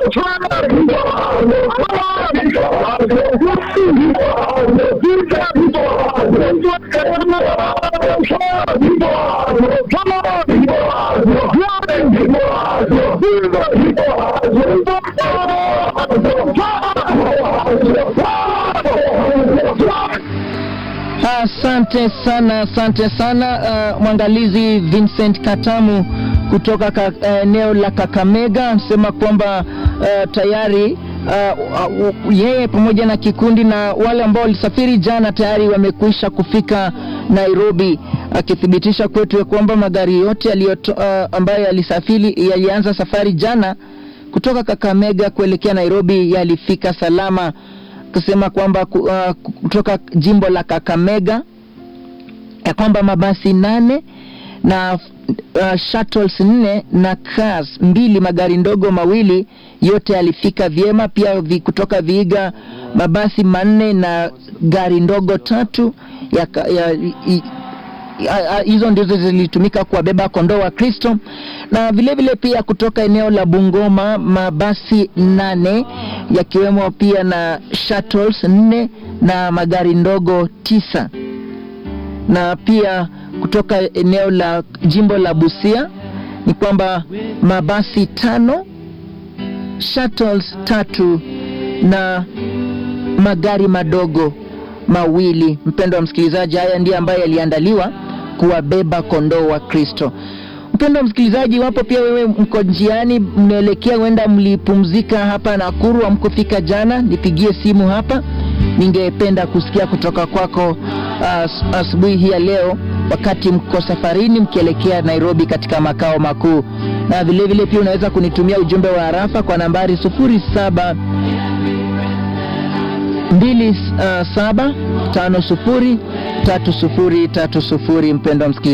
Asante sana, asante sana uh, mwangalizi Vincent Katamu kutoka ka, uh, eneo la Kakamega anasema kwamba uh, tayari uh, uh, yeye pamoja na kikundi na wale ambao walisafiri jana tayari wamekwisha kufika Nairobi, akithibitisha kwetu ya kwamba magari yote yaliyoto, uh, ambayo yalisafiri yalianza safari jana kutoka Kakamega kuelekea Nairobi yalifika salama kusema kwamba ku- uh, kutoka jimbo la Kakamega ya kwamba mabasi nane na uh, shuttles nne na cars mbili magari ndogo mawili yote yalifika vyema. Pia vi, kutoka Viiga mabasi manne na gari ndogo tatu ya, ka- ya, i, ya- ya- hizo ndizo zilitumika kuwabeba kondoo wa Kristo, na vile vile pia kutoka eneo la Bungoma mabasi nane yakiwemo pia na shuttles nne na magari ndogo tisa na pia kutoka eneo la jimbo la Busia ni kwamba mabasi tano, shuttles tatu na magari madogo mawili. Mpendo wa msikilizaji, haya ndiyo ambayo yaliandaliwa kuwabeba kondoo wa Kristo. Mpendo wa msikilizaji, wapo pia wewe mko njiani mnaelekea huenda mlipumzika hapa Nakuru, amkufika jana, nipigie simu hapa, ningependa kusikia kutoka kwako as- asubuhi hii ya leo, wakati mko safarini mkielekea Nairobi katika makao makuu, na vilevile vile pia unaweza kunitumia ujumbe wa harafa kwa nambari 07 mbili uh, saba tano sufuri tatu sufuri tatu sufuri mpendo wa msikilizaji